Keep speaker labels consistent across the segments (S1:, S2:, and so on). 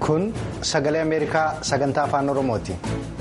S1: Kun sagalee Ameerikaa sagantaa afaan Oromooti.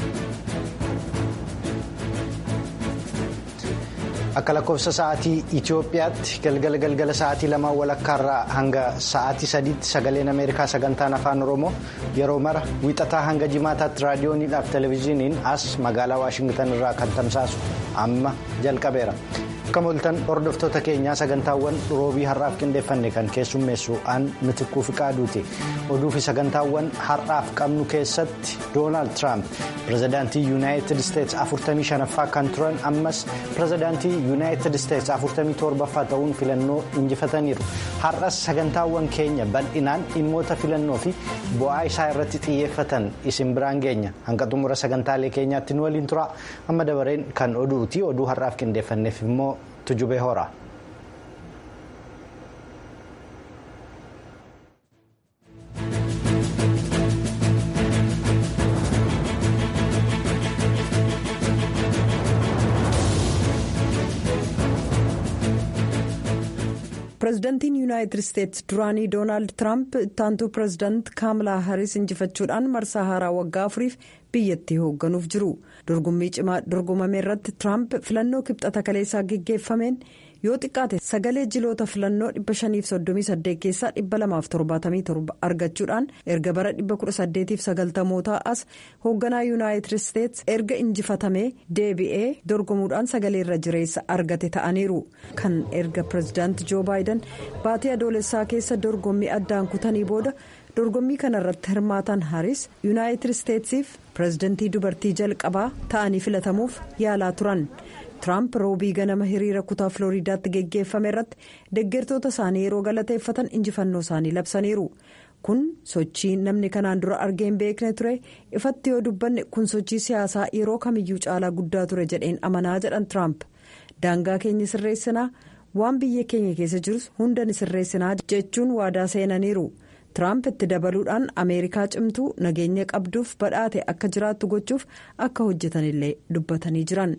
S1: Akka lakkoofsa sa'aatii Itoophiyaatti galgala galgala sa'aatii lamaan walakkaarraa hanga sa'aatii sadiitti sagaleen Ameerikaa sagantaan afaan Oromoo yeroo mara wiixataa hanga jimaataatti raadiyooniidhaaf televezyiiniin as magaalaa Waashingtan irraa kan tamsaasu amma jalqabeera. Akka moltan hordoftoota keenyaa sagantaawwan roobii har'aaf qindeeffanne kan keessummeessu aan mitikkuu fi qaaduuti. Oduu fi sagantaawwan har'aaf qabnu keessatti Doonaald Tiraamp pirezidaantii Yuunaayitid Isteetsi 45ffaa kan turan ammas pirezidaantii Yuunaayitid Isteetsi 47ffaa ta'uun filannoo injifataniiru. Har'as sagantaawwan keenya bal'inaan dhimmoota filannoo fi bu'aa isaa irratti xiyyeeffatan isin biraan geenya. Hanga xumura sagantaalee keenyaatti nu waliin tura. Amma dabareen kan oduuti. Oduu har'aaf qindeeffanneef immoo tujubee hora.
S2: pireezidantiin yuunaayitid isteetsi duraanii doonaald tiraamp ittaantuu pireezidaant kaamalaa haris injifachuudhaan marsaa haaraa waggaa afuriif biyyattii hoogganuuf jiru dorgommii cimaa dorgomame irratti tiraamp filannoo kibxata kaleessaa geggeeffameen yoo xiqqaate sagalee jiloota filannoo 538 keessaa 277 argachuudhaan erga bara 1890 as hoogganaa yuunaayitid isteetsi erga injifatamee deebi'ee dorgomuudhaan sagalee irra jireessa argate ta'aniiru kan erga pireezidaanti joo baayidan baatii adoolessaa keessa dorgommii addaan kutanii booda dorgommii kana irratti hirmaatan haris yuunaayitid isteetsiif pireezidantii dubartii jalqabaa ta'anii filatamuuf yaalaa turan. Tiraamp roobii ganama hiriira kutaa Filooriidaatti geggeeffame irratti deeggartoota isaanii yeroo galateeffatan injifannoo isaanii labsaniiru. Kun sochii namni kanaan dura argee hin beekne ture ifatti yoo dubbanne kun sochii siyaasaa yeroo kamiyyuu caalaa guddaa ture jedheen amanaa jedhan Tiraamp. Daangaa keenya sirreessinaa waan biyya keenya keessa jirus hunda ni sirreessinaa jechuun waadaa seenaniiru. Tiraamp itti dabaluudhaan Ameerikaa cimtuu nageenya qabduuf badhaate akka jiraattu gochuuf akka hojjetanillee dubbatanii jiran.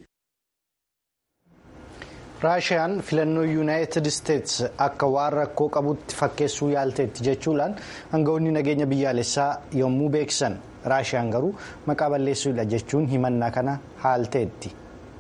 S1: raashiyaan filannoo yuunaayitid isteetsi akka waan rakkoo qabutti fakkeessuu yaalteetti jechuudhaan aangawoonni nageenya biyyaalessaa yommuu beeksisan raashiyaan garuu maqaa balleessuudha jechuun himannaa kana haalteetti.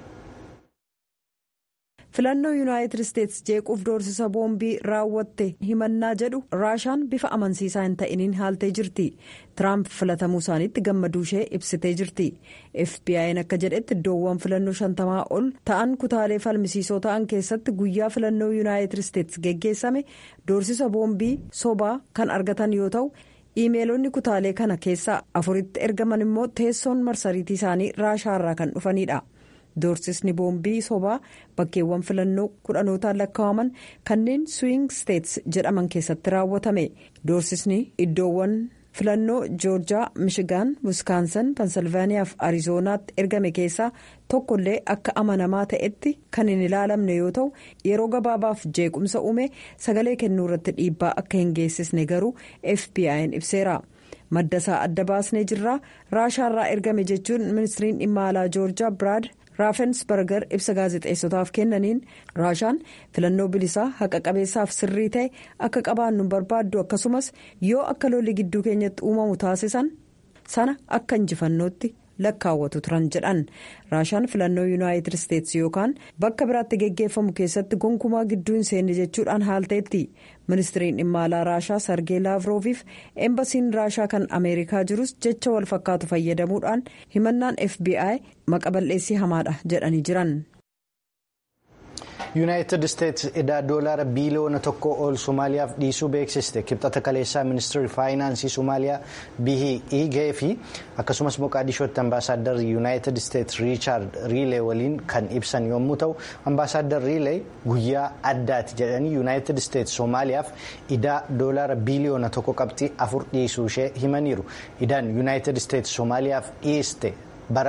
S2: filannoo yuunaayitid isteetsi jeequuf doorsisa boombii raawwatte himannaa jedhu raashiyaan bifa amansiisaa hin ta'iniin haaltee jirti tiraamp filatamuu isaaniitti gammaduu ishee ibsitee jirti fbi'n akka jedhetti iddoowwan filannoo shantamaa ol ta'an kutaalee falmisiisoo ta'an keessatti guyyaa filannoo yuunaayitid isteetsi geggeessame doorsisa boombii sobaa kan argatan yoo ta'u iimeelonni kutaalee kana keessaa afuritti ergaman immoo teessoon marsariitii isaanii raashaarraa kan dhufanidha. doorsisni boombii sobaa bakkeewwan filannoo kudhanootaan lakkaa'aman kanneen swiing states jedhaman keessatti raawwatame doorsisni iddoowwan filannoo joorjaa mishigaan wiskaansan pensilvaaniyaa fi ariizoonaatti ergame keessaa tokkollee akka amanamaa ta'etti kan hin ilaalamne yoo ta'u yeroo gabaabaaf jeequmsa uume sagalee kennuu irratti dhiibbaa akka hin geessisne garuu fbi'n ibseera. madda isaa adda baasnee jirraa raashaarraa ergame jechuun ministiriin dhimma alaa joorjaa biraad raafensberger ibsa gaazexeessotaaf kennaniin raashaan filannoo bilisaa haqa qabeessaaf sirrii ta'e akka qabaannu barbaaddu akkasumas yoo akka lolli gidduu keenyatti uumamu taasisan sana akka injifannootti lakkaawwatu turan jedhan raashaan filannoo yuunaayitid isteetsi yookaan bakka biraatti geggeeffamu keessatti gonkumaa gidduu hin seenne jechuudhaan haalteetti ministiriin dhimma alaa raashaa sargee laavrooviif eembasiin raashaa kan ameerikaa jirus jecha wal fakkaatu fayyadamuudhaan himannaan fbi maqa balleessii hamaadha jedhanii jiran.
S1: yuunaayitid isteetsi edaa doolaara biiliyoona tokko ol somaaliyaaf dhiisuu beeksiste kibxata kaleessaa ministeerri faayinaansii somaaliyaa bihii gee fi akkasumas moqaadishootti ambaasaadarri yuunaayitid isteetsi riichaard riilee waliin kan ibsan yommuu ta'u ambaasaaddar riilee guyyaa addaati jedhanii yuunaayitid isteetsi somaaliyaaf idaa doolaara biiliyoona tokko qabxii afur dhiisuu ishee himaniiru idaan yuunaayitid isteetsi somaaliyaaf dhiiste bara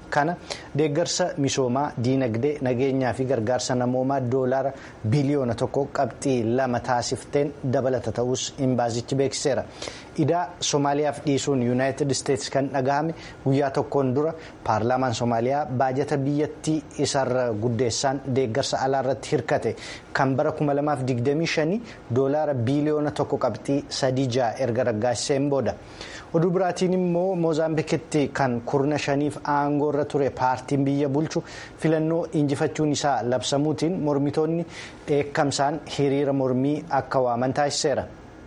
S1: kana deeggarsa misoomaa diinagdee nageenyaa fi gargaarsa namoomaa doolaara biliyoona tokko qabxii lama taasifteen dabalata ta'us imbaasichi beeksiseera. idaa soomaaliyaaf dhiisuun yuunaayitid isteetsi kan dhagahame guyyaa tokkoon dura paarlaamaan soomaaliyaa baajata biyyattii isarra guddeessaan deeggarsa alaarratti hirkate kan bara 2025 doolaara biliyoona tokko qabxii sadii ja'a erga raggaasiseen booda. oduu biraatiin immoo moozaambikitti kan kurna shaniif aangoorra ture paartiin biyya bulchu filannoo injifachuun isaa labsamuutiin mormitoonni dheekkamsaan hiriira mormii akka waaman taasiseera.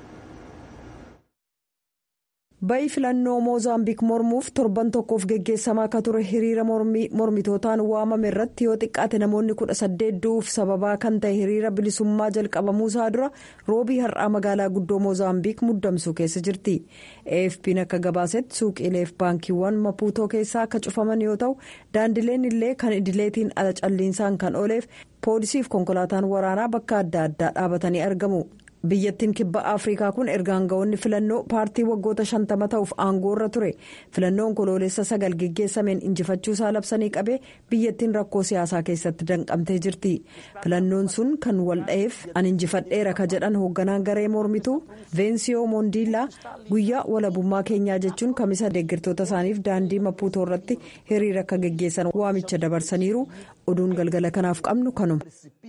S2: ba'i filannoo moozaambiik mormuuf torban tokkoof geggeessamaa akka ture hiriira mormitootaan waamame irratti yoo xiqqaate namoonni kudha saddeet du'uuf sababaa kan ta'e hiriira bilisummaa jalqabamuusaa dura roobii har'aa magaalaa guddoo moozaambiik muddamsuu keessa jirti afp'n akka gabaasetti suuqiileef baankiiwwan mapuutoo keessaa akka cufaman yoo ta'u daandileen illee kan idileetiin ala calliinsaan kan ooleef poolisiif konkolaataan waraanaa bakka adda addaa dhaabatanii argamu. biyyattiin kibba afrikaa kun erga aangawoonni filannoo paartii waggoota shantama ta'uuf aangoorra ture filannoon koloolessa sagal geggeessameen injifachuusaa labsanii qabee biyyattiin rakkoo siyaasaa keessatti danqamtee jirti filannoon sun kan waldha'eef an injifadheera ka jedhan hoogganaan garee mormituu veensiyoo moondiilaa guyyaa walabummaa keenyaa jechuun kamisa deeggartoota isaaniif daandii mapuutoo irratti hiriira akka geggeessan waamicha dabarsaniiru oduun galgala kanaaf qabnu kanuma.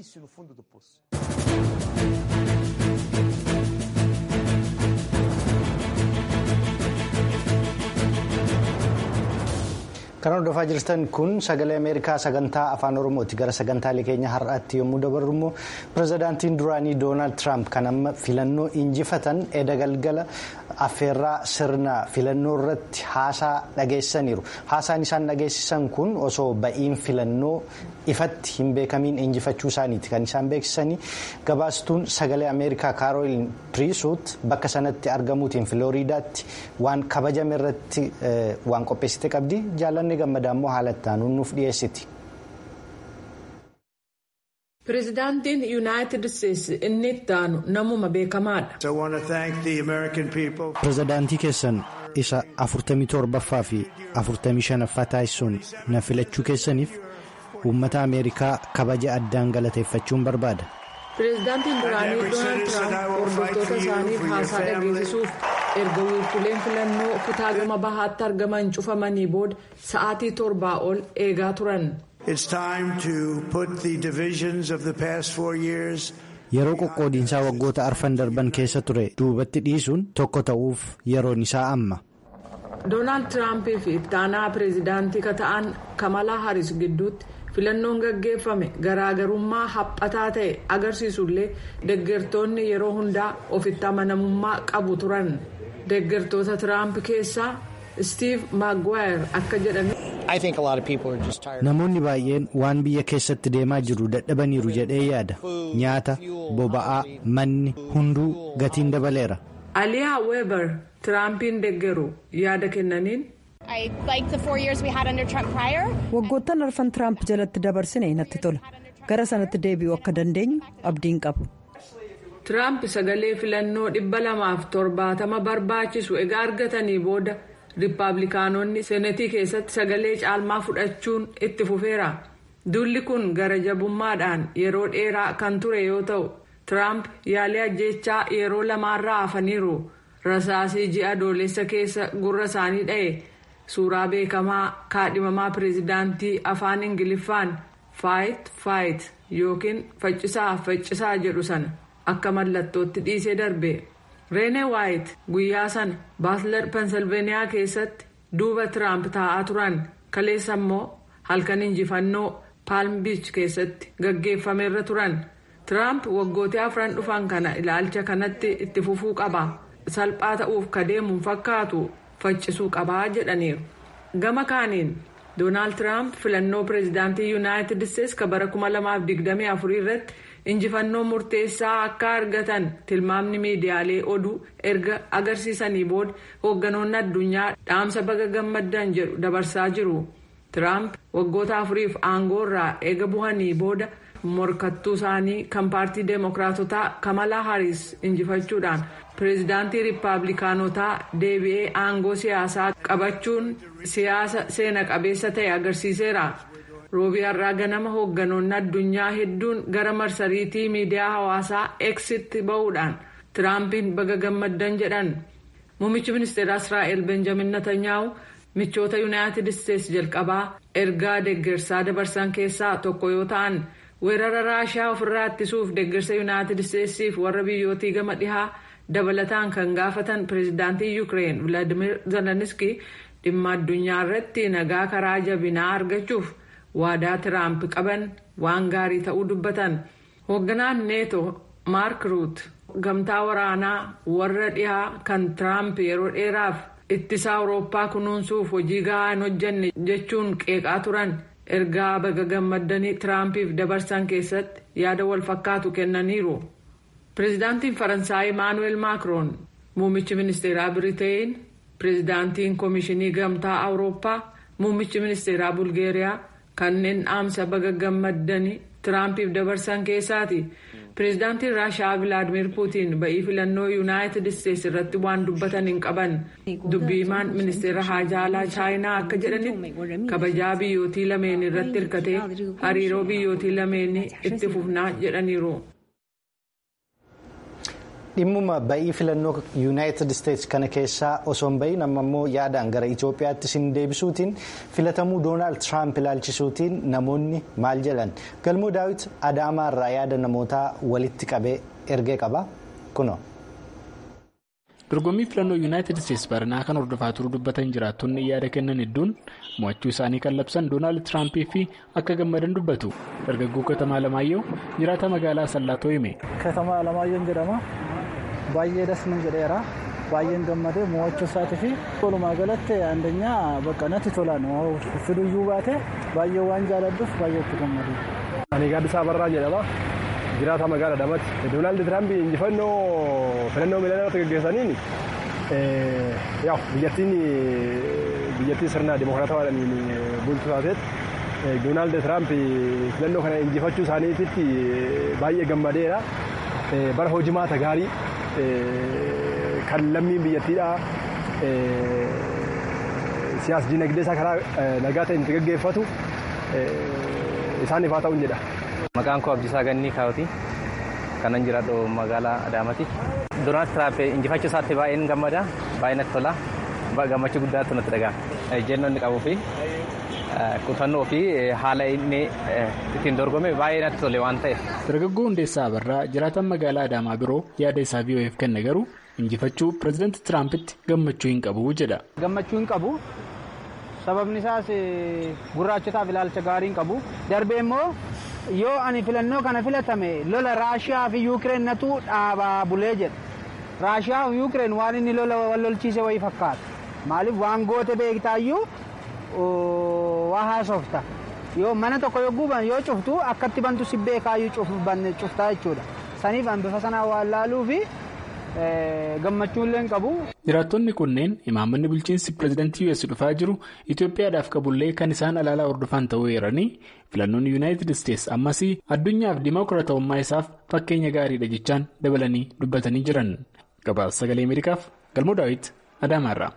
S1: kan hordofaa jirtan kun sagalee ameerikaa sagantaa afaan oromooti gara sagantaalee keenya har'aatti yommuu dabarru immoo pirezidaantiin duraanii doonaald tiraamp kan amma filannoo injifatan edda galgala affeerraa sirna filannoo irratti haasaa dhageessaniiru haasaan isaan dhageessisan kun osoo ba'iin filannoo ifatti hin beekamiin injifachuu isaaniiti kan isaan beeksisanii gabaastuun sagalee ameerikaa kaarooliin piriisuut bakka sanatti argamuutiin filooriidaatti waan kabajame irratti waan qopheessite qabdi jaalanne gammadaa immoo haala itti nuuf dhiyeessiti.
S3: Pireezidaantiin Yuunaayitid Isteetsi inni itti aanu namuma beekamaadha.
S1: Pireezidaantii keessan isa 47ffaa fi 45ffaa taasisuun na filachuu keessaniif uummata Ameerikaa kabaja addaan galateeffachuun barbaada.
S3: Pireezidaantiin duraanii Doonaald Tiraamp hordoftoota isaaniif haasaa dhageessisuuf erga wiirtuleen filannoo kutaa gama bahaatti argaman cufamanii booda sa'aatii torbaa ol eegaa turan.
S1: Yeroo qoqqoodiinsaa waggoota arfan darban keessa ture duubatti dhiisuun tokko ta'uuf yeroon isaa amma.
S3: Doonaald Tiraampii fi itti aanaa pireezidaantii ka ta'an Kamalaa Haris gidduutti filannoon gaggeeffame garaagarummaa haphataa ta'e agarsiisullee deeggartoonni yeroo hundaa ofitti amanamummaa qabu turan. Deeggartoota Tiraamp keessaa Steve Maguire akka jedhani.
S1: Namoonni baay'een waan biyya keessatti deemaa jiru dadhabaniiru jedhee yaada. Nyaata, boba'aa, manni hunduu gatiin dabaleera.
S3: Aliyaa Weber Tiraampiin deeggaru yaada kennaniin.
S2: Waggoottan arfan Tiraamp jalatti dabarsine natti tola. Gara sanatti deebi'uu akka dandeenyu abdiin qabu.
S3: Tiraamp sagalee filannoo dhibba lamaaf torbaatama barbaachisu egaa argatanii booda riippaabilikaanonni seenatii keessatti sagalee caalmaa fudhachuun itti fufeera. Dulli kun gara jabummaadhaan yeroo dheeraa kan ture yoo ta'u Tiraamp yaalii ajjechaa yeroo lamaarraa hafaniiru. Rasaasii ji'a adoolessa keessa gurra isaanii dha'e suuraa beekamaa kaadhimamaa pireezidaantii afaan ingiliffaan faayit faayit yookiin faccisaa faccisaa jedhu sana. akka mallattootti dhiisee darbe reenee waayit guyyaa sana baatlar pensilveeniyaa keessatti duuba tiraamp taa'aa turan kaleessa immoo halkan injifannoo paalm biich keessatti gaggeeffameerra turan tiraamp waggootii afran dhufan kana ilaalcha kanatti itti fufuu qaba salphaa ta'uuf kadeemuun fakkaatu faccisuu qabaa jedhaniiru gama kaaniin doonaald tiraamp filannoo pireezidaantii yuunaayitid isteetsi ka bara 2024 irratti. injifannoo murteessaa akka argatan tilmaamni miidiyaalee oduu erga agarsiisanii booda hoogganoonni addunyaa dhaamsa baga gammaddan jedhu dabarsaa jiru tiraamp waggoota afuriif aangoorraa eega bu'anii booda morkattuu isaanii kan paartii deemokiraatotaa kamalaa haaris injifachuudhaan pireezidaantii riippaabilikaanotaa deebi'ee aangoo siyaasaa qabachuun siyaasa seena qabeessa ta'e agarsiiseera. roobii har'aa ganama hoogganoonni addunyaa hedduun gara marsariitii miidiyaa hawaasaa eksitti ba'uudhaan tiraampiin baga gammaddan jedhan muummichi ministeera israa'el benjamin netanyaahu michoota yuunaayitid isteetsi jalqabaa ergaa deeggarsaa dabarsan keessaa tokko yoo ta'an weerara raashaa ofirraa ittisuuf deeggarsa yuunaayitid isteetsiif warra biyyootii gama dhihaa dabalataan kan gaafatan pireezidaantii yuukireen vilaadimir zeleniski dhimma addunyaa irratti nagaa karaa jabinaa argachuuf. waadaa tiraamp qaban waan gaarii ta'uu dubbatan hoogganaan neeto maark ruut gamtaa waraanaa warra dhihaa kan tiraamp yeroo dheeraaf ittisa awurooppaa kunuunsuuf hojii gahaa hin hojjenne jechuun qeeqaa turan ergaa baga gammaddanii tiraampiif dabarsan keessatti yaada wal fakkaatu kennaniiru pireezidaantiin faransaay imaanuweel maakroon muummichi ministeeraa biriteen pireezidaantiin koomishinii gamtaa awurooppaa muummichi ministeeraa bulgeeriyaa. kanneen dhaamsa baga gammaddanii tiraampiif dabarsan keessaati pireezidaantiin raashaa vilaadimir puutiin ba'ii filannoo yuunaayitid isteetsi irratti waan dubbatan hin qaban dubbiimaan ministeera haajaalaa chaayinaa akka jedhanitti kabajaa biyyootii lameen irratti hirkatee hariiroo biyyootii lameenii itti fufnaa jedhaniiru.
S1: dhimmuma ba'ii filannoo yuunaayitid isteetsi kana keessaa osoo hin ba'iin amma immoo yaadaan gara itoophiyaatti isin deebisuutiin filatamuu doonaald tiraamp ilaalchisuutiin namoonni maal jedhan galmoo daawit adaamaarraa yaada namootaa walitti qabee ergee qaba kuno.
S4: dorgommii filannoo yuunaayitid isteetsi baranaa kan hordofaa turuu dubbatan jiraattonni yaada kennan hedduun mo'achuu isaanii kan labsan doonaald tiraampii fi akka gammadan dubbatu dargaggoo katamaa alamaayyoo jiraata magaalaa sallaatoo hime.
S5: katamaa alamaayyoon jedhama. baay'ee das nu jedheera baay'een gammadee mo'achuu isaatii fi walumaa galatti andanyaa bakka natti tolaan fiduyyuu baate baay'ee waan jaaladhuuf baay'ee itti gammadu.
S6: Ani gaaddisaa barraa jedhama. Jiraata magaalaa Damatti. Doonaald Tiraamp injifannoo filannoo miilanarratti gaggeessaniin yaa biyyattiin biyyattii sirna dimokiraatawaadhaan bultu taatetti Doonaald Tiraamp filannoo kana injifachuu isaaniititti baay'ee gammadeera. Bara hojimaata gaarii kan lammiin biyyattiidha siyaas dinagdee isaa karaa nagaa ta'een itti gaggeeffatu isaaniif haa ta'uun jedha.
S7: Maqaan koo Abdiisaa Gannii Kaawuti. Kanan jiraadhu magaalaa Adaamaati. Doonaald Tiraamp injifachuu isaatti baay'een gammada. Baay'ee natti tola. Gammachuu guddaatu natti dhaga'ama. Ejjennoo inni qabuu fi kutannoo fi haala inni ittiin dorgome baay'ee natti tole waan ta'eef.
S4: Dargaggoo Hundeessaa Abarraa jiraatan magaalaa Adaamaa biroo yaada isaa VOA'f kenne garuu injifachuu pireezidaantii Tiraampitti gammachuu hin qabu jedha.
S5: Gammachuu hin qabu. Sababni isaas gurraachotaaf ilaalcha gaarii hin qabu. Darbee immoo yoo ani filannoo kana filatame lola Raashiyaa fi Yuukireen natu dhaabaa bulee jedha. Raashiyaa fi Yuukireen waan inni lola wal lolchiise wayii fakkaata. Maaliif waan goote beektaayyuu waa haasofta. Yoo mana tokko yoo guban yoo cuftu akkatti bantu si beekaayyuu cuftaa jechuudha. Saniif an bifa sanaa waan laaluu fi gammachuullee hin qabu.
S4: Jiraattonni kunneen imaammanni bulchiinsi pireezidaantii US dhufaa jiru Itoophiyaadhaaf qabullee kan isaan alaalaa hordofan ta'uu eeranii filannoon yuunaayitid isteetsi ammas addunyaaf dimokiraatawummaa isaaf fakkeenya gaariidha jechaan dabalanii dubbatanii jiran. Gabaasa sagalee Ameerikaaf Galmoo Daawit Adaamaarraa.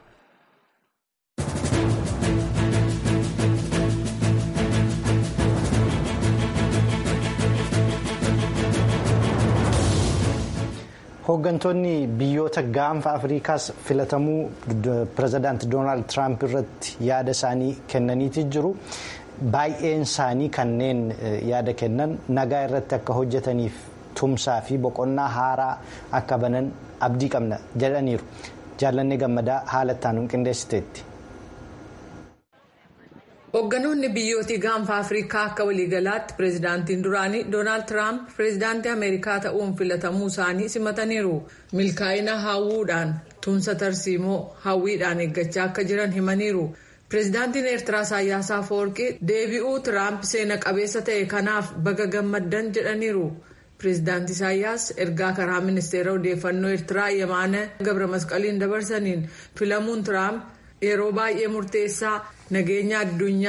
S1: hooggantoonni biyyoota gaanfa afriikaas filatamuu pireezidaanti doonaald tiraamp irratti yaada isaanii kennaniiti jiru baay'een isaanii kanneen yaada kennan nagaa irratti akka hojjetaniif tumsaa fi boqonnaa haaraa akka banan abdii qabna jedhaniiru jaallanni gammadaa haala ittaanuun qindeessiteetti.
S3: Hoogganoonni biyyootii gaanfa Afrikaa akka waliigalaatti pireezidaantiin duraanii Doonaald Tiraamp pireezidaantii Ameerikaa ta'uun filatamuu isaanii simataniiru. Milkaa'ina hawwuudhaan tumsa tarsiimoo hawwiidhaan eeggachaa akka jiran himaniiru. Pireezidaantiin Eertiraa Isaayyaas Afeworqii deebi'uu Tiraamp seena qabeessa ta'e kanaaf baga gammaddan jedhaniiru. Pireezidaantii Isaayyaas ergaa karaa ministeera odeeffannoo Eertiraa Yemaana Gabra Masqaliin dabarsaniin filamuun Tiraamp yeroo baay'ee murteessaa. nageenya addunyaa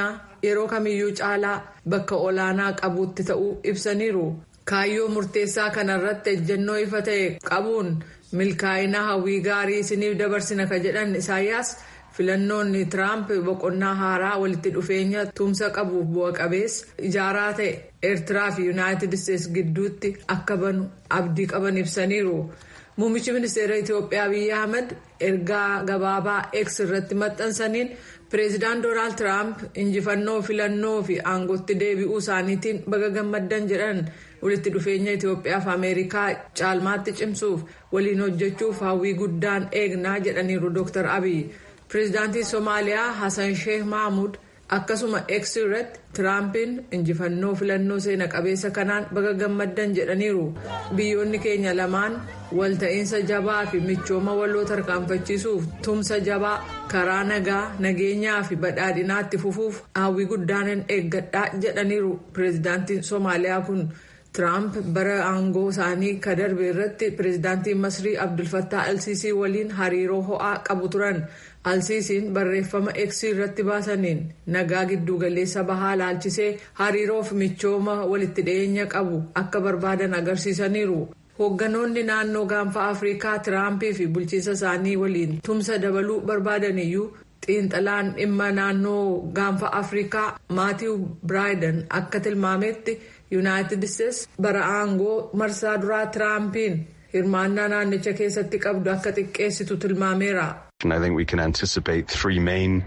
S3: yeroo kamiyyuu caalaa bakka olaanaa qabuutti ta'uu ibsaniiru kaayyoo murteessaa kanarratti ejjennoo ifa ta'e qabuun milkaa'ina hawwii gaarii isiniif dabarsina ka jedhan isaayyaas. filannoonni tiraamp boqonnaa haaraa walitti dhufeenya tumsa qabuuf bu'a qabeessa ijaaraa ta'e eertiraa fi yuunaayitid isteetsi gidduutti akka banu abdii qaban ibsaniiru muummichi ministeera itiyoophiyaa abiyyi ahmed ergaa gabaabaa x irratti maxxansaniin pireezidaant doonaald tiraamp injifannoo filannoo fi aangootti deebi'uu isaaniitiin baga gammaddan jedhan walitti dhufeenya itiyoophiyaa fi ameerikaa caalmaatti cimsuuf waliin hojjechuuf hawwii guddaan eegnaa jedhaniiru dr abiy. pireezidaantiin soomaaliyaa hasan sheeh mahmud akkasuma x irratti tiraampiin injifannoo filannoo seena qabeessa kanaan baga gammaddan jedhaniiru biyyoonni keenya lamaan walta'iinsa jabaa fi michooma waloo tarkaanfachiisuuf tumsa jabaa karaa nagaa nageenyaa fi badhaadhinaatti fufuuf hawwii guddaanan eeggadhaa jedhaniiru pireezidaantiin soomaaliyaa kun. tiraamp bara aangoo isaanii ka darbe irratti pireezidaantiin masrii abdulfattaa alsiisii waliin hariiroo ho'aa qabu turan alsiisiin barreeffama eksii irratti baasaniin nagaa giddugaleessa bahaa laalchisee hariiroof michooma walitti dhiyeenya qabu akka barbaadan agarsiisaniiru hoogganoonni naannoo gaanfa afrikaa tiraampii fi bulchiinsa isaanii waliin tumsa dabaluu barbaadaniyyuu xiinxalaan dhimma naannoo gaanfa afrikaa maatiiw biraayidan akka tilmaametti. yuunaayitid isteetsi bara aangoo marsaa duraa tiraampiin hirmaannaa naannicha keessatti qabdu akka xiqqeessitu tilmaameera.
S8: I think we can anticipate three main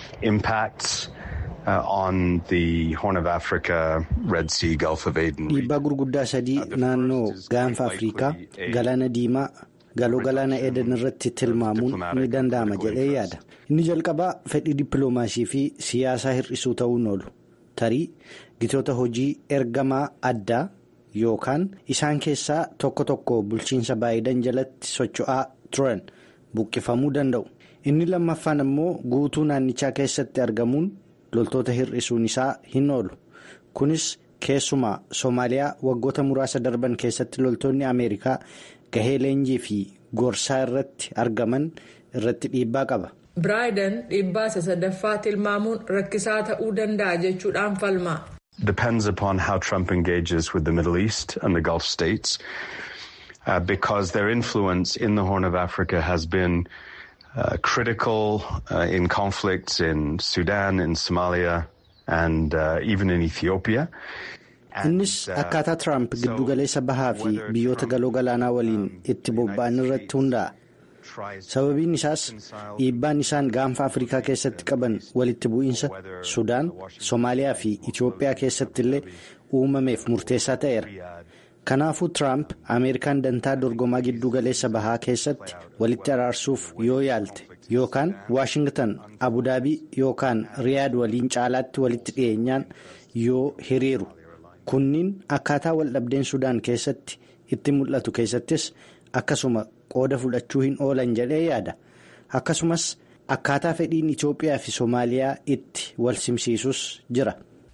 S8: impacts uh, on the Horn of Africa, Red Sea, Gulf of Aden.
S1: Dhiibbaa gurguddaa sadii naannoo gaanfa Afrikaa, Galaana Diimaa, galoo galaana Eden irratti tilmaamuun ni danda'ama jedhee yaada. Inni jalqabaa fedhii dippiloomaasii fi siyaasaa hir'isuu ta'uun oolu. Tarii gitoota hojii ergamaa addaa yookaan isaan keessaa tokko tokko bulchiinsa baayidan jalatti socho'aa turan buqqifamuu danda'u. Inni lammaffaan immoo guutuu naannichaa keessatti argamuun loltoota hir'isuun isaa hin oolu. Kunis keessumaa Soomaaliyaa waggoota muraasa darban keessatti loltoonni Ameerikaa gahee leenjii fi gorsaa irratti argaman irratti dhiibbaa qaba.
S3: Biraayiden dhiibbaa isa sadaffaa tilmaamuun rakkisaa ta'uu danda'a jechuudhaan falma.
S8: Depends upon how Trump engages with the Middle East and the Gulf states uh, because their influence in the Horn of Africa has been uh, critical uh, in conflicts in Sudan, in Somalia and even in Ethiopia.
S1: Innis akkaataa Tiraamp giddugaleessa bahaa fi biyyoota galoo galaanaa waliin itti bobba'an irratti hundaa'a. Sababiin isaas dhiibbaan isaan gaanfa Afrikaa keessatti qaban walitti bu'iinsa Sudaan, Soomaaliyaa fi Itiyoophiyaa keessatti illee uumameef murteessaa ta'eera. Kanaafuu Tiraamp Ameerikaan dantaa dorgomaa giddugaleessa bahaa keessatti walitti araarsuuf yoo yaalte yookaan Waashingtan, Abudaabii yookaan Riyaad waliin caalaatti walitti dhiyeenyaan yoo hiriiru. Kunniin akkaataa waldhabdeen Sudaan keessatti itti mul'atu keessattis akkasuma qooda fudhachuu hin oolan jedhee yaada. Akkasumas akkaataa fedhiin Itoophiyaa fi Soomaaliyaa itti wal simsiisus jira.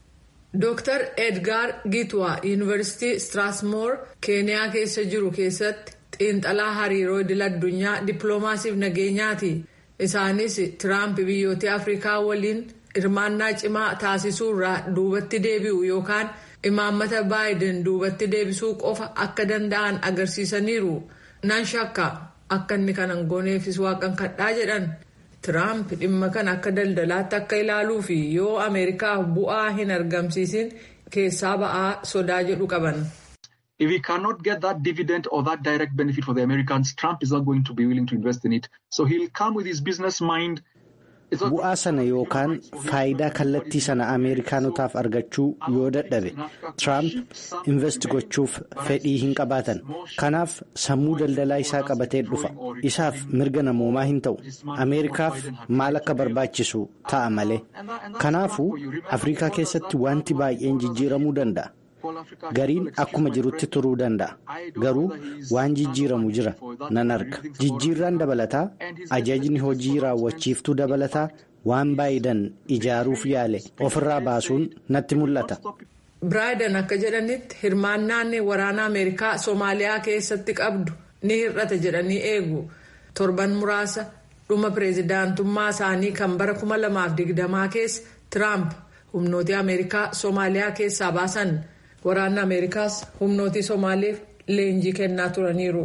S3: Dr. Edgar Gitwa Yuunivarsiitii Strasmoor Keeniyaa keessa jiru keessatti xiinxalaa hariiroo idil addunyaa dippiloomaasiif nageenyaati. Isaanis Tiraamp biyyoota Afrikaa waliin hirmaannaa cimaa taasisuurraa duubatti deebi'u yookaan imaammata baayiden duubatti deebisuu qofa akka danda'an agarsiisaniiru. Nan shakka akka inni kanan gooneefis waaqan kadhaa jedhan. Tiraamp dhimma kana akka daldalaatti akka ilaaluu fi yoo Ameerikaaf bu'aa hin argamsiisin keessaa ba'aa sodaa jedhu qaban.
S9: If he cannot get that dividend or that direct benefit for the Americans, Trump is not going to be willing to invest in it. So he'll come with his business mind.
S1: Bu'aa sana yookaan faayidaa kallattii sana Ameerikaanotaaf argachuu yoo dadhabe Tiraamp invest gochuuf fedhii hin qabaatan. Kanaaf sammuu daldalaa isaa qabatee dhufa. Isaaf mirga namoomaa hin ta'u. Ameerikaaf maal akka barbaachisu ta'a malee. Kanaafuu Afrikaa keessatti wanti baay'een jijjiiramuu danda'a. Gariin akkuma jirutti turuu danda'a. Garuu waan jijjiiramu jira nan arga. Jijjiirraan dabalataa ajajni hojii raawwachiiftuu dabalataa waan baayidan ijaaruuf yaale ofirraa baasuun natti mul'ata.
S3: Biraayiden akka jedhanitti hirmaannaan waraana Ameerikaa Soomaaliyaa keessatti qabdu ni hir'ata jedhanii eegu. Torban muraasa dhuma pireezidaantummaa isaanii kan bara 2020 keessa Tiraamp humnooti ameerikaa soomaaliyaa keessaa baasan waraanni ameerikaas humnooti soomaaliif leenjii kennaa turaniiru.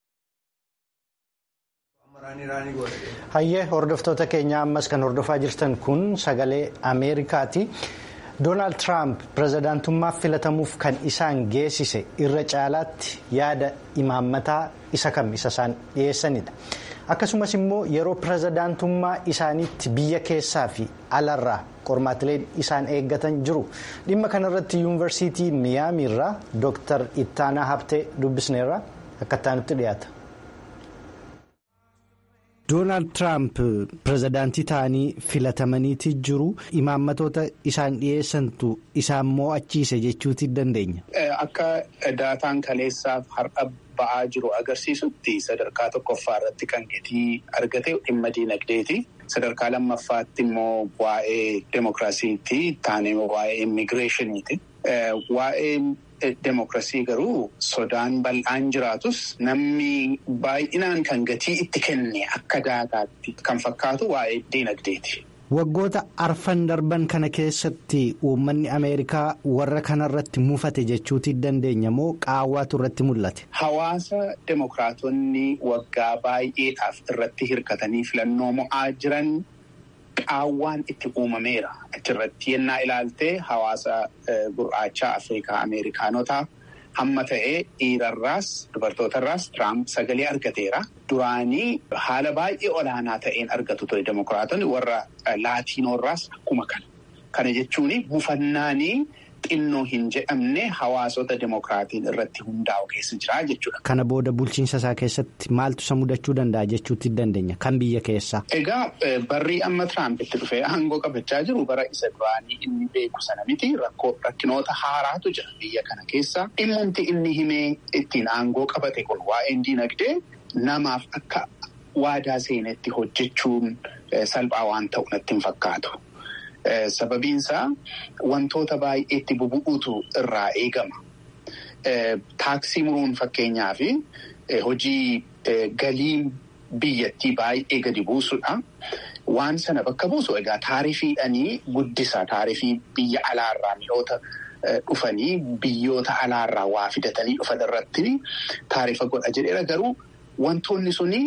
S1: hayyee hordoftoota keenya ammas kan hordofaa jirtan kun sagalee ameerikaati doonaald tiraamp pirezidaantummaaf filatamuuf kan isaan geessise irra caalaatti yaada imaammataa isa kam isa isaan dhiyeessanidha akkasumas immoo yeroo pirezidaantummaa isaaniitti biyya keessaa fi alarraa qormaatileen isaan eeggatan jiru dhimma kanarratti yuunivarsiitii miyaamiirraa dooktar ittaanaa habtee dubbisneerra akka ittaanutti dhiyaata. doonaald tiraamp pirezidaantii ta'anii filatamaniiti jiru imaammatoota isaan dhiyeessantu isaan mo'achiise jechuuti dandeenya.
S10: Akka daataan kaleessaaf har'a ba'aa jiru agarsiisutti sadarkaa tokkoffaa irratti kan gatii argate dhimma diinagdeeti. Sadarkaa lammaffaatti immoo waa'ee demokiraasiitti taanee waa'ee immigireeshiniiti. Waa'ee demokiraasii garuu sodaan bal'aan jiraatus namni baay'inaan kan gatii itti kenne akka daataatti kan fakkaatu waa'ee diinagdeeti.
S1: Waggoota arfan darban kana keessatti uummanni Ameerikaa warra kanarratti mufate jechuuti dandeenya moo qaawwaatu irratti mul'ate?
S10: Hawaasa demokiraatonni waggaa baay'eedhaaf irratti hirkatanii filannoo mo'aa jiran. Qaawwaan itti uumameera achirratti yennaa ilaaltee hawaasa gurraachaa Afrikaa Ameerikaanotaa hamma ta'ee dhiirarraas dubartootarraas Tiraamp sagalee argateera. Duraanii haala baay'ee olaanaa ta'een argatu ture demokiraatonni warra laatiinoorraas akkuma kana. Kana jechuun buufannaanii xinnoo hin jedhamne hawaasota demokiraatiin irratti hundaa'u keessa jira jechuudha.
S1: Kana booda bulchiinsa isaa keessatti maaltu isa mudachuu danda'a jechuutti dandeenya kan biyya keessaa.
S10: Egaa barrii amma Tiraamp itti dhufee aangoo qabachaa jiru bara isa duraanii inni beeku sana miti rakkinoota haaraatu jira biyya kana keessa. Dhimmumti inni himee ittiin aangoo qabate kun waa'een diinagdee namaaf akka waadaa seenetti hojjechuun salphaa waan ta'u natti hin fakkaatu. Sababiinsaa wantoota baay'eetti bubu'uutu irraa eegama. Taaksii muruun fakkeenyaa fi hojii galii biyyattii baay'ee gadi buusudha. Waan sana bakka buusu egaa taarifiidhanii guddisa. Taarifii biyya alaarraa mi'oota dhufanii biyyoota alaarraa waa fidatanii dhufan irratti taarifa godha jedheera garuu wantoonni suni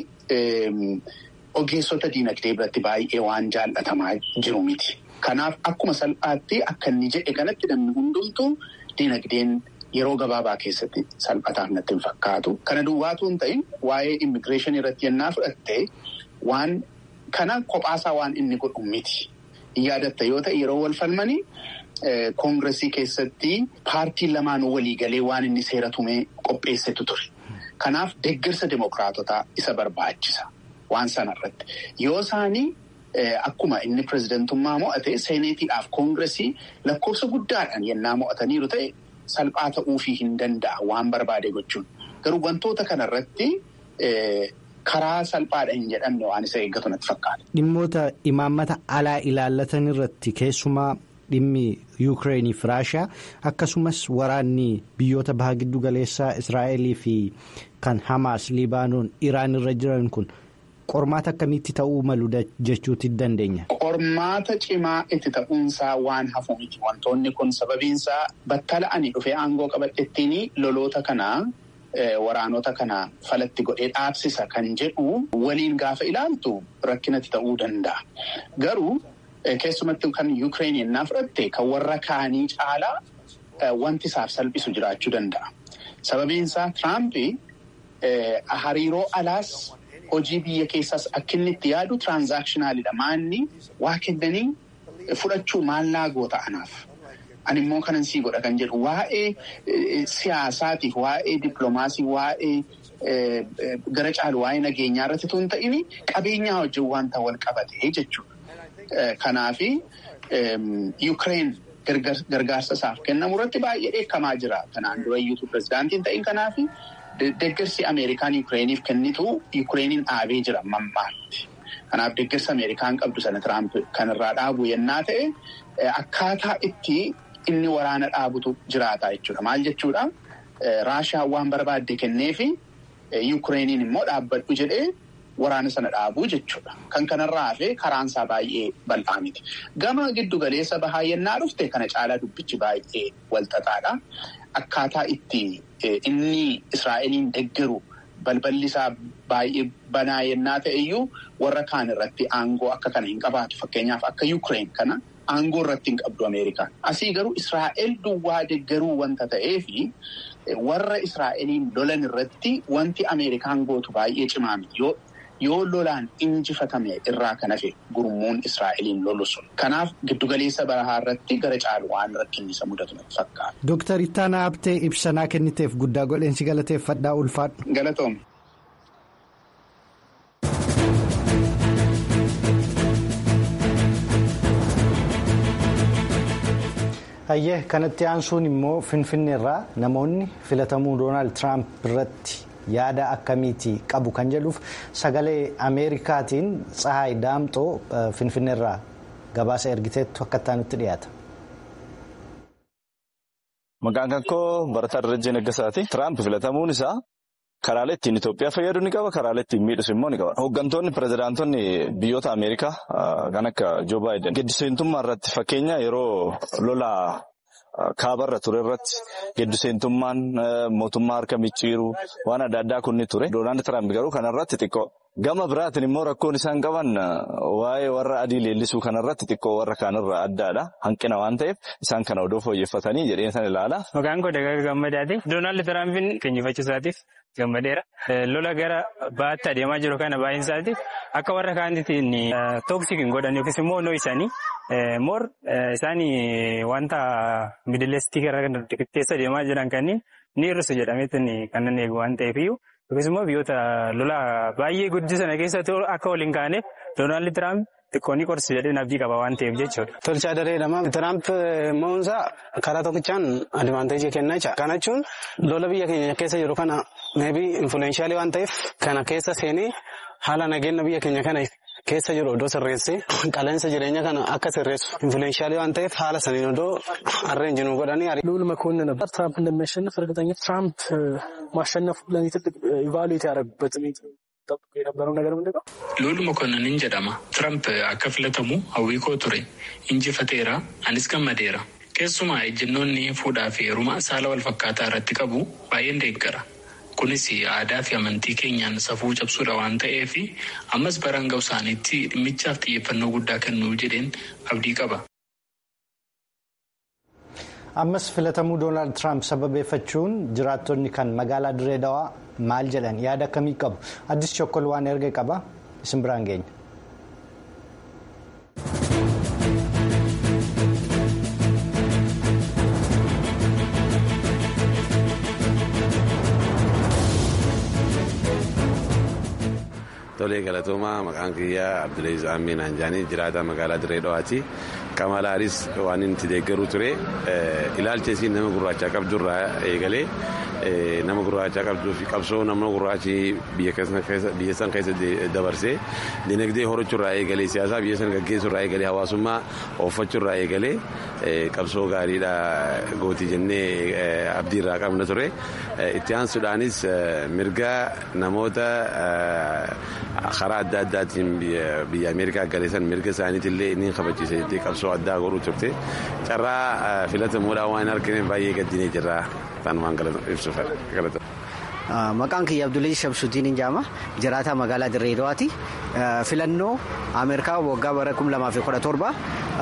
S10: ogeessota diinagdee biratti baay'ee waan jaallatamaa jiru miti. Kanaaf akkuma salphaatti akka inni jedhe kanatti namni hundumtuu diinagdeen yeroo gabaabaa keessatti salphataaf natti hin fakkaatu. Kana duwwaatu hin ta'in waa'ee immigireeshinii irratti yennaa fudhatte waan kana kophaasaa waan inni godhu miti. Yaadatta yoo ta'e yeroo wal falmanii koongiresii keessatti paartiin lamaan waliigalee waan inni seera tumee qopheessetu ture. Kanaaf deeggarsa demokiraatotaa isa barbaachisa waan sanarratti. Yoo isaanii akkuma inni pirezidantummaa mo'ate seeneetiidhaaf koongiresii lakkoofsa guddaadhaan yennaa mo'ataniiru ta'e salphaa ta'uufii hin danda'a waan barbaade gochuun. Garuu wantoota kanarratti karaa salphaadha hin jedhamne waan isa eeggatu natti fakkaata.
S1: Dhimmoota imaammata alaa ilaallatan irratti keessumaa dhimmi yuukireenii fi raashiyaa akkasumas waraanni biyyoota baha giddu galeessaa israa'elii fi kan hamaas libaanoon iraan irra jiran kun qormaata akkamitti ta'uu malu jechuuti dandeenya.
S10: Qormaata cimaa itti ta'uunsaa waan hafu miti wantoonni kun sababiinsaa battala ani dhufee aangoo qabadhettiin loloota kanaa. Waraanota kana falatti godhee dhaabsisa kan jedhu waliin gaafa ilaaltu rakkinatti ta'uu danda'a. Garuu keessumatti kan Yuukireen yennaa fudhatte kan warra kaanii caalaa wanti isaaf salphisu jiraachuu danda'a. Sababiinsaa Tiraampi hariiroo alaas hojii biyya keessaas akka inni itti yaadu tiraanzaakshinaaliidha. Maanni waa kennanii fudhachuu maallaa goota anaaf. Ani immoo kanan sii godha kan jedhu waa'ee siyaasaatiif waa'ee dippiloomaasii waa'ee gara caalu waa'ee nageenyaa irratti tun ta'in qabeenyaa wajjin wanta wal qabate jechuudha. Kanaafi Yuukireen gargaarsa isaaf kennamu irratti baay'ee dheekkamaa jira. Kanaan dura iyyuu pirezidaantiin ta'in kanaafi deeggarsi Ameerikaan Yuukireeniif kennitu Yuukireeniin dhaabee jira mammaatti. Kanaaf deeggarsa Ameerikaan qabdu sana Tiraamp kanarraa dhaabu yennaa ta'e akkaataa itti inni waraana dhaabutu jiraata jechuudha. Maal jechuudha? Raashaan waan barbaadde kenneefi Yuukireeniin immoo dhaabbadhu jedhee waraana sana dhaabuu jechuudha. Kan kanarraa hafee karaan isaa baay'ee bal'aa miti. Gama giddu galeessa bahaa yennaa dhufte kana caalaa dubbichi baay'ee walxaxaadha. Akkaataa itti inni Israa'eliin deeggaru balballi isaa baay'ee banaa yennaa ta'e iyyuu warra kaan irratti aangoo akka kana hin qabaatu. Fakkeenyaaf akka Yukireen kana aangoo irratti hin qabdu Ameerikaan. Asii garuu Israa'el duwwaa deeggaruu wanta ta'eefi warra Israa'eliin lolan irratti wanti Ameerikaan gootu baay'ee cimaa miti. Yoo lolaan injifatame irraa kan hafe gurmuun Israa'eliin lolu sun. Kanaaf giddugaleessa bahaa irratti gara caalu waan rakkinni isa mudatu natti fakkaata.
S1: Dooktar Ittaanaa Abtee ibsanaa kenniteef guddaa godheensi galateeffadhaa ulfaadhu.
S10: Galatoom.
S1: Hayyee kanatti aansuun immoo Finfinneerraa namoonni filatamuu Doonaald Tiraamp irratti yaada akkamiitii qabu kan jedhuuf sagalee Ameerikaatiin Tsahaay Daamxoo Finfinneerraa gabaasa ergiteettu akka itti dhiyaata.
S11: Maqaan kan koo Barataa Darajjee Naggasaati. Tiraamp filatamuun isaa karaalee ittiin Itoophiyaa fayyadu ni qaba. Karaalee ittiin miidhus immoo ni qaba. Hooggantoonni pirezidaantonni biyyoota Ameerikaa kan akka Joo Baayiden gidduseentummaa irratti fakkeenya yeroo lola kaabarra ture irratti gidduseentummaan mootummaa harka micciiruu waan adda addaa kunni ture. Doonaald Tiraamp garuu kanarratti xiqqoo. Gama biraatiin immoo rakkoon isaan qaban waa'ee warra adii leellisuu kanarratti xiqqoo warra kaanirraa addaadha. Hanqina waan ta'eef isaan kana odoo fooyyeffatanii jedheen san ilaala.
S12: Maqaan koo Dagaga Gammadaati. Doonaald Tiraampiin keenyifachuu isaatiif gammadeera. Lola gara baatti adeemaa jiru kana baay'een isaatiif akka warra kaanitiin tooksik hin godhan yookiis immoo onoo isaanii moor isaanii wanta midileestii gara keessa adeemaa jiran kanneen ni hir'isu jedhameetiin kan nan eegu waan ta'eefiyyuu. Yookiis immoo biyyoota lola baay'ee guddina sana keessatti akka waliin kaaneef Doonaald Tiraamp xiqqoonni qorsi jedhee abdii qaba waan ta'eef jechuudha.
S13: Tolchaa dareedhama. Tiraamp mo'umsaa karaa tokkichaan adivaanteejii kennaa jira. Kana jechuun lola biyya keenya keessa jiru kana meebii infuleeshaalii waan ta'eef kana keessa seenee haala nageenya biyya keenya kana keessa jiru odoo sirreessee qaleensa jireenya kana akka sirreessu infuleeshaalii waan ta'eef haala saniin odoo arreenjinuu godhanii
S14: ልዑል መኮንን ነበር ትራምፕ እንደሚያሸንፍ እርግጠኛ ትራምፕ ማሸነፉ ለእኔ ትልቅ ኢቫሉዌት ያደረጉበት ጠብቆ የነበረው ነገር ምንድን ነው?
S15: ልዑል መኮንንን jedhama ትራምፕ akka filatamu hawwii koo ture injifateera anis gammadeera keessumaa ejjennoonni fuudhaa fi heeruma saala wal fakkaataa irratti qabu baay'een deeggara. kunis aadaa fi amantii keenyaan safuu cabsuudha waan ta'eef ammas baraan ga'u isaaniitti dhimmichaaf xiyyeeffannoo guddaa kennuu jedheen abdii qaba.
S1: ammas filatamuu doonaald tiraamp sababeeffachuun jiraattonni kan magaalaa diree dawaa maal jedhan yaada akkamii qabu addis chokkol waan erga qaba isin biraan geenya.
S16: Tolee galatoomaa maqaan kiyyaa Abdullahi Amiin Anjaanii jiraata magaalaa Diree Dhawaati. Kamalaanis waan inni deeggaruu ture ilaalcha isiin nama gurraachaa qabdurraa eegalee nama gurraachaa qabduu fi qabsoo nama gurraachi biyya san keessa dabarsee dinagdee horachuurraa eegalee siyaasaa biyya san gaggeessuurraa eegalee hawaasummaa ooffachuurraa eegalee qabsoo gaariidha gootii jennee abdiirraa qabna ture. Itti aansuudhaanis mirga namoota karaa adda addaatiin biyya Ameerikaa galeessan mirga isaaniitillee inni kabachiisa jettee qabsoo addaa godhuu turte carraa filatamuudhaan waan argine baay'ee gaddinee jirra tanumaan ibsuuf galata.
S17: Maqaan kiyya Abdullahi Shamsuutiin Injaama jiraataa magaalaa Dirree Dawaati. Filannoo Ameerikaa waggaa bara 2017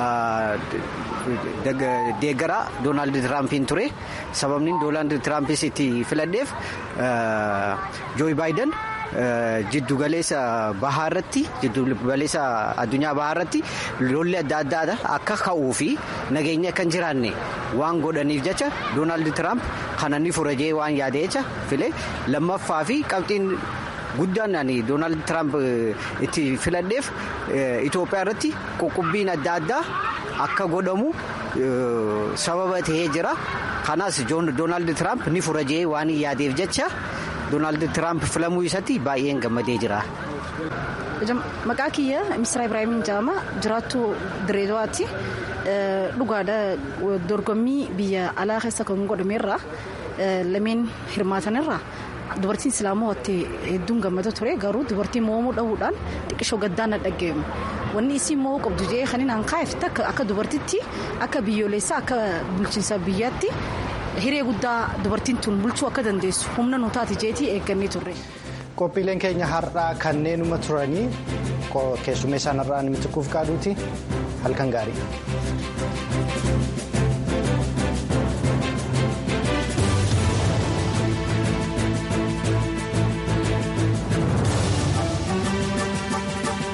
S17: deeggara Doonaald Tiraampiin ture. Sababni Doonaald Tiraampis itti filadheef Jooyi Baayiden jiddugaleessa bahaa irratti jiddugaleessa addunyaa bahaa irratti lolli adda addaa akka ka'uu fi nageenya akka hin jiraanne waan godhaniif jecha Doonaald Tiraamp kana ni fura jee waan yaade jecha file lammaffaa fi qabxiin guddaan ani Doonaald Tiraamp itti filadheef Itoophiyaa irratti qoqqobbiin adda addaa akka godhamu sababa ta'ee jira. Kanaas Doonaald Tiraamp ni fura jee waan yaadeef jecha. Doonaald Tiraamp filamuu isaatti baay'een gammadee jira.
S18: Maqaa kiyya Misira Ibrahim jedhama. Jiraattuu Dirree Dawaatti. Dhugaadha dorgommii biyya alaa keessa kan godhamerra lameen hirmaatanirra dubartiin islaamaa hottee hedduun gammada ture garuu dubartiin moomuu dhabuudhaan xiqqishoo gaddaan na dhaggeemu wanni isiin mo'uu qabdu jee kan inni hanqaa'eef akka dubartitti akka biyyoolessaa akka bulchiinsa biyyaatti hiree guddaa dubartiin tun bulchuu akka dandeessu humna nu taate jeetii eeggannee turre.
S1: qophiileen keenya har'aa kanneenuma turanii keessummeessaan har'aa nimitti kuuf qaaduuti halkan gaarii.